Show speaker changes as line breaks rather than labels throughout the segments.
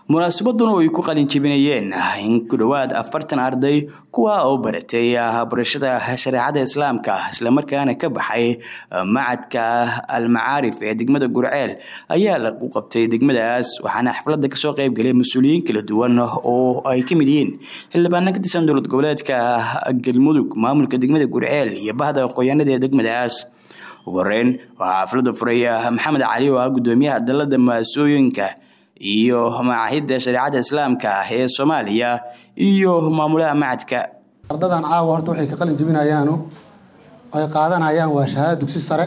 munaasabaduna ay ku qalin jebinayeen in ku dhowaad afartan arday kuwa oo baratay barashada shareecada islaamka islamarkaana ka baxay macadka almacaarif ee degmada gurceel ayaa lagu qabtay degmadaas waxaana xafladda kasoo qeybgalay mas-uuliyiin kala duwan oo ay ka mid yihiin xildhibaana ka tirsan dowlad goboleedka galmudug maamulka degmada gurceel iyo bahda aqoonyaanada ee degmadaas ugu horeyn waxaa xafladda furay maxamed cali oo ah gudoomiyaha dalada maasooyinka iyo macaahidda shareecada islaamka ee soomaaliya iyo maamulaha macadka
ardadan caawa horta waxay ka qalin jebinayaanu ay qaadanayaan waa shahaado dugsi sare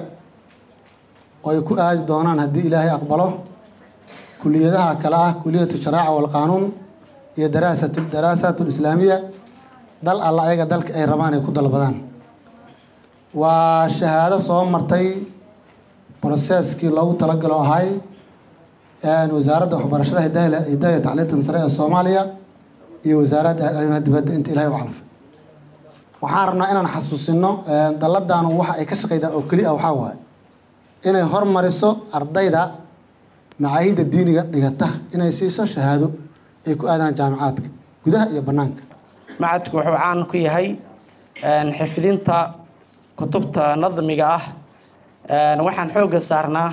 oo ay ku aadi doonaan haddii ilaahay aqbalo kuliyadaha kale ah kuliyatu sharaaca walqaanuun iyo daraasatu daraasaat lislaamiya dal alla ayaga dalka ay rabaan ay ku dalbadaan waa shahaado soo martay broseskii loogu talagalo ahay wasaaradda waxbarashada hidaya tacliintan sare ee soomaaliya iyo wasaaradda arrimaha dibadda inta ilahay u calfay waxaan rabnaa inaan xasuusino dalladanu waxa ay ka shaqeydaa oo keli ah waxaa waaye inay hormariso ardayda macaahidda diiniga dhigata inay siiso shahaado ay ku aadaan jaamicaadka gudaha iyo bannaanka
macadku wuxuu caan ku yahay xifdinta kutubta nadmiga ah waxaan xoogga saarnaa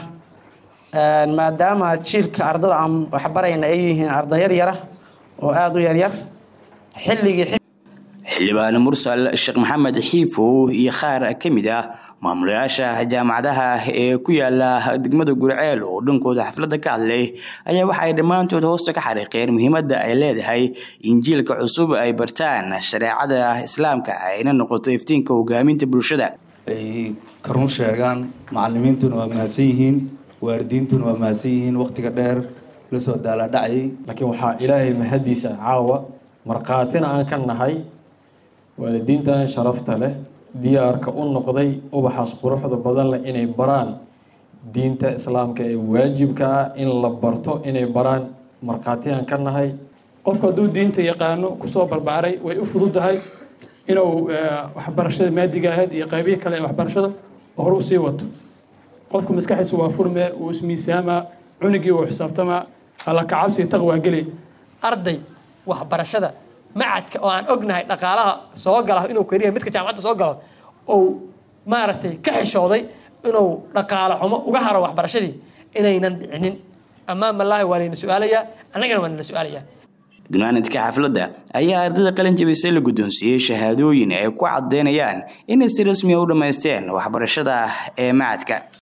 maadaama jiilka ardada aan waxbarayna ay yihiin arday yaryara oo aada u yaryar xilligii
xildhibaan mursal sheekh maxamed xiifow iyo qaar ka mid ah maamulayaasha jaamacadaha ee ku yaala degmada gurceel oo dhankooda xafladda ka hadlay ayaa waxa ay dhammaantood hoosta ka xariiqeen muhiimadda ay leedahay in jiilka cusub ay bartaan shareecada islaamka ayna noqoto iftiinka hogaaminta bulshada
ay karun sheegaan macalimiintuna waa mahadsan yihiin waaridiintuna waa mahadsan yihiin wakhtiga dheer lasoo daaladhacayay
laakiin waxaa ilaahay mahadiisa caawa markhaatina aan ka nahay waalidiintan sharafta leh diyaarka u noqday ubaxaas quruxda badan leh inay baraan diinta islaamka ee waajibka ah in la barto inay baraan markhaatiyaan ka nahay
qofku hadduu diinta yaqaano kusoo barbaaray way u fududahay inuu waxbarashada maadiga ahayd iyo qaybihii kale ee waxbarashada hore usii wato qofku maskaxiisa waa furme uu ismiisaamaa cunigii uu xisaabtamaa alla kacabsiga taqwaa geli
arday waxbarashada macadka oo aan ognahay dhaqaalaha soo gala inuu keliya midka jaamacadda soo galo ou maaragtay ka xishooday inuu dhaqaalo xumo uga haro waxbarashadii inaynan dhicinin ammaan malaahi waa layna su-aalayaa annagana waa nala su-aalayaa
gunaanadka xafladda ayaa ardayda qalin jabisay la guddoonsiiyey shahaadooyin ay ku caddeynayaan inay si rasmiya u dhammaysteen waxbarashada ee macadka